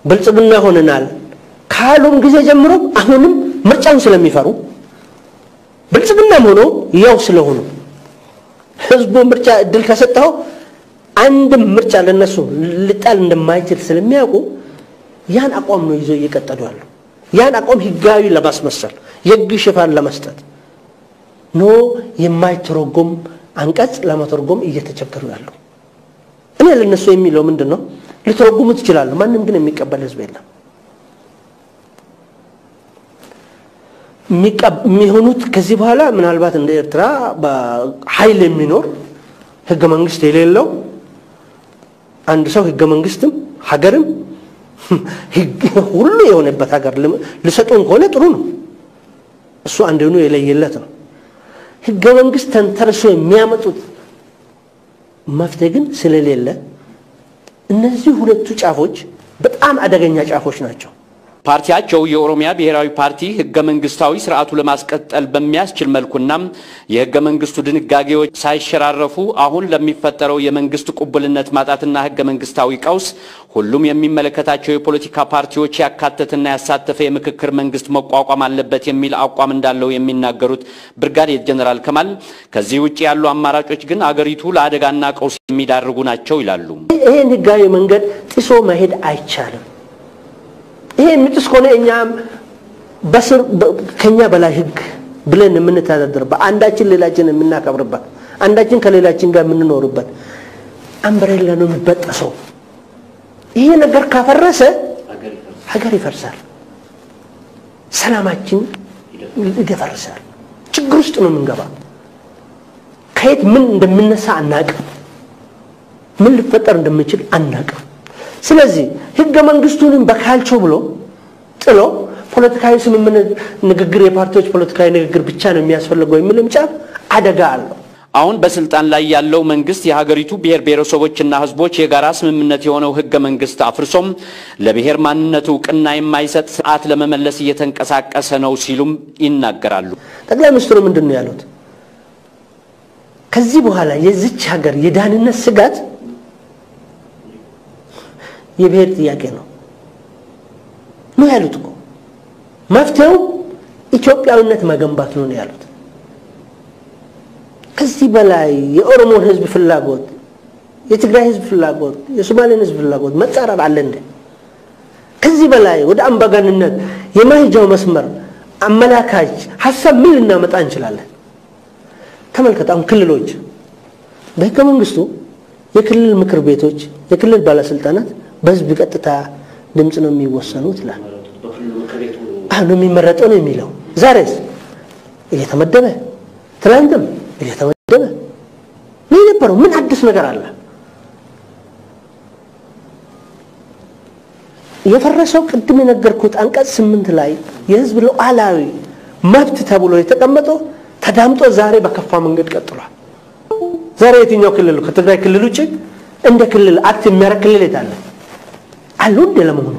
ብልጽግና ሆነናል ካሉም ጊዜ ጀምሮ አሁንም ምርጫውን ስለሚፈሩ ብልጽግናም ሆኖ ያው ስለሆኑ ህዝቡ ምርጫ እድል ከሰጠው አንድም ምርጫ ለነሱ ልጣል እንደማይችል ስለሚያውቁ ያን አቋም ነው ይዘው እየቀጠሉ ያሉ። ያን አቋም ህጋዊ ለማስመሰል የህግ ሽፋን ለመስጠት ኖ የማይተረጎም አንቀጽ ለመተርጎም እየተቸገሩ ያሉ። እኔ ለነሱ የሚለው ምንድን ነው? ሊተረጉሙት ይችላሉ። ማንም ግን የሚቀበል ህዝብ የለም። የሚሆኑት ከዚህ በኋላ ምናልባት እንደ ኤርትራ በኃይል የሚኖር ህገ መንግስት የሌለው አንድ ሰው ህገ መንግስትም ሀገርም ሁሉ የሆነበት ሀገር ልሰጡን ከሆነ ጥሩ ነው። እሱ አንድኑ የለየለት ነው። ህገ መንግስት ተንተርሶ የሚያመጡት መፍትሄ ግን ስለሌለ እነዚህ ሁለቱ ጫፎች በጣም አደገኛ ጫፎች ናቸው። ፓርቲያቸው የኦሮሚያ ብሔራዊ ፓርቲ ህገ መንግስታዊ ስርዓቱ ለማስቀጠል በሚያስችል መልኩና የህገ መንግስቱ ድንጋጌዎች ሳይሸራረፉ አሁን ለሚፈጠረው የመንግስት ቅቡልነት ማጣትና ህገ መንግስታዊ ቀውስ ሁሉም የሚመለከታቸው የፖለቲካ ፓርቲዎች ያካተትና ያሳተፈ የምክክር መንግስት መቋቋም አለበት የሚል አቋም እንዳለው የሚናገሩት ብርጋዴር ጀኔራል ከማል ከዚህ ውጭ ያሉ አማራጮች ግን አገሪቱ ለአደጋና ቀውስ የሚዳርጉ ናቸው ይላሉ። ይህን ህጋዊ መንገድ ጥሶ መሄድ አይቻልም። ይሄ የሚጥስ ከሆነ እኛም በስር ከኛ በላይ ህግ ብለን የምንተዳደርበት አንዳችን ሌላችን የምናከብርበት አንዳችን ከሌላችን ጋር የምንኖርበት አምብሬላ ነው የሚበጠሰው። ይሄ ነገር ካፈረሰ ሀገር ይፈርሳል፣ ሰላማችን ይደፈርሳል። ችግር ውስጥ ነው የምንገባ። ከየት ምን እንደምነሳ አናቅም። ምን ሊፈጠር እንደምንችል አናቅም። ስለዚህ ህገ መንግስቱንም በካልቾ ብሎ ጥሎ ፖለቲካዊ ስምምነት ንግግር፣ የፓርቲዎች ፖለቲካዊ ንግግር ብቻ ነው የሚያስፈልገው የሚልም ጫፍ አደጋ አለው። አሁን በስልጣን ላይ ያለው መንግስት የሀገሪቱ ብሔር ብሔረሰቦችና ህዝቦች የጋራ ስምምነት የሆነው ህገ መንግስት አፍርሶም ለብሔር ማንነቱ እውቅና የማይሰጥ ስርዓት ለመመለስ እየተንቀሳቀሰ ነው ሲሉም ይናገራሉ። ጠቅላይ ሚኒስትሩ ምንድን ነው ያሉት? ከዚህ በኋላ የዚች ሀገር የዳህንነት ስጋት የብሔር ጥያቄ ነው ነው ያሉት እኮ መፍትሄው ኢትዮጵያዊነት መገንባት ነው ነው ያሉት። ከዚህ በላይ የኦሮሞን ህዝብ ፍላጎት፣ የትግራይ ህዝብ ፍላጎት፣ የሶማሌን ህዝብ ፍላጎት መጻረር አለ እንደ ከዚህ በላይ ወደ አምባገንነት የማይጃው መስመር አመላካች ሀሳብ ምን ልናመጣ እንችላለን? ተመልከት። አሁን ክልሎች በህገ መንግስቱ የክልል ምክር ቤቶች የክልል ባለስልጣናት በህዝብ ቀጥታ ድምፅ ነው የሚወሰኑት ይላል። አሁን የሚመረጠው ነው የሚለው። ዛሬስ እየተመደበ ትናንትም እየተመደበ ነው የነበረው። ምን አዲስ ነገር አለ? የፈረሰው ቅድም የነገርኩት አንቀጽ ስምንት ላይ የህዝብ ሉዓላዊ መብት ተብሎ የተቀመጠው ተዳምጦ ዛሬ በከፋ መንገድ ቀጥሏል። ዛሬ የትኛው ክልል ከትግራይ ክልል ውጭ እንደ ክልል አክት የሚያደርግ ክልል የት አለ? አሉ እንደ ለመሆኑ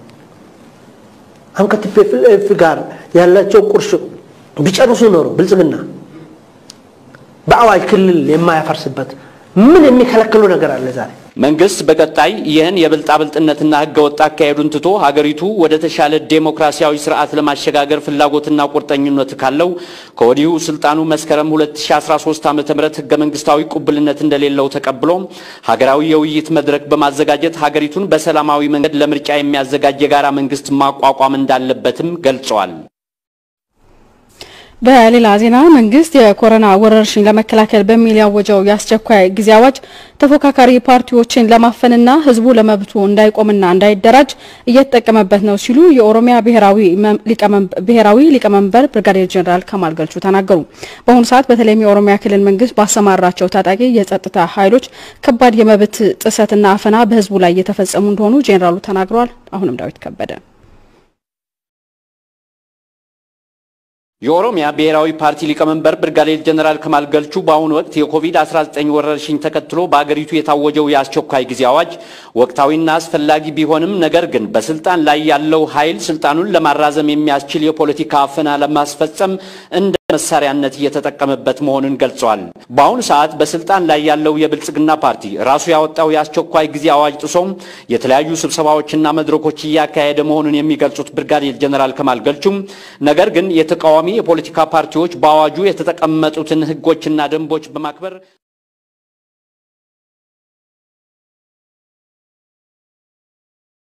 አሁን ከቲፒኤፍ ጋር ያላቸው ቁርሾ ቢጨርሱ ኖሮ ብልጽግና በአዋጅ ክልል የማያፈርስበት ምን የሚከለክሉ ነገር አለ ዛሬ? መንግስት በቀጣይ ይህን የብልጣብልጥነትና ህገወጥ አካሄዱን ትቶ ሀገሪቱ ወደ ተሻለ ዴሞክራሲያዊ ስርዓት ለማሸጋገር ፍላጎትና ቁርጠኝነት ካለው ከወዲሁ ስልጣኑ መስከረም 2013 ዓ.ም ህገ መንግስታዊ ቁብልነት እንደሌለው ተቀብሎ ሀገራዊ የውይይት መድረክ በማዘጋጀት ሀገሪቱን በሰላማዊ መንገድ ለምርጫ የሚያዘጋጅ የጋራ መንግስት ማቋቋም እንዳለበትም ገልጸዋል። በሌላ ዜና መንግስት የኮሮና ወረርሽኝ ለመከላከል በሚል ያወጀው የአስቸኳይ ጊዜ አዋጅ ተፎካካሪ ፓርቲዎችን ለማፈንና ህዝቡ ለመብቱ እንዳይቆምና እንዳይደራጅ እየተጠቀመበት ነው ሲሉ የኦሮሚያ ብሔራዊ ሊቀመንበር ብርጋዴር ጄኔራል ከማል ገልቹ ተናገሩ። በአሁኑ ሰዓት በተለይም የኦሮሚያ ክልል መንግስት ባሰማራቸው ታጣቂ የጸጥታ ኃይሎች ከባድ የመብት ጥሰትና አፈና በህዝቡ ላይ እየተፈጸሙ እንደሆኑ ጄኔራሉ ተናግረዋል። አሁንም ዳዊት ከበደ የኦሮሚያ ብሔራዊ ፓርቲ ሊቀመንበር ብርጋዴር ጀነራል ከማል ገልቹ በአሁኑ ወቅት የኮቪድ-19 ወረርሽኝ ተከትሎ በአገሪቱ የታወጀው የአስቸኳይ ጊዜ አዋጅ ወቅታዊና አስፈላጊ ቢሆንም ነገር ግን በስልጣን ላይ ያለው ኃይል ስልጣኑን ለማራዘም የሚያስችል የፖለቲካ አፈና ለማስፈጸም እንደ መሳሪያነት እየተጠቀመበት መሆኑን ገልጸዋል። በአሁኑ ሰዓት በስልጣን ላይ ያለው የብልጽግና ፓርቲ ራሱ ያወጣው የአስቸኳይ ጊዜ አዋጅ ጥሶም የተለያዩ ስብሰባዎችና መድረኮች እያካሄደ መሆኑን የሚገልጹት ብርጋዴር ጀነራል ከማል ገልቹም ነገር ግን የተቃዋሚ የፖለቲካ ፓርቲዎች በአዋጁ የተቀመጡትን ሕጎችና ደንቦች በማክበር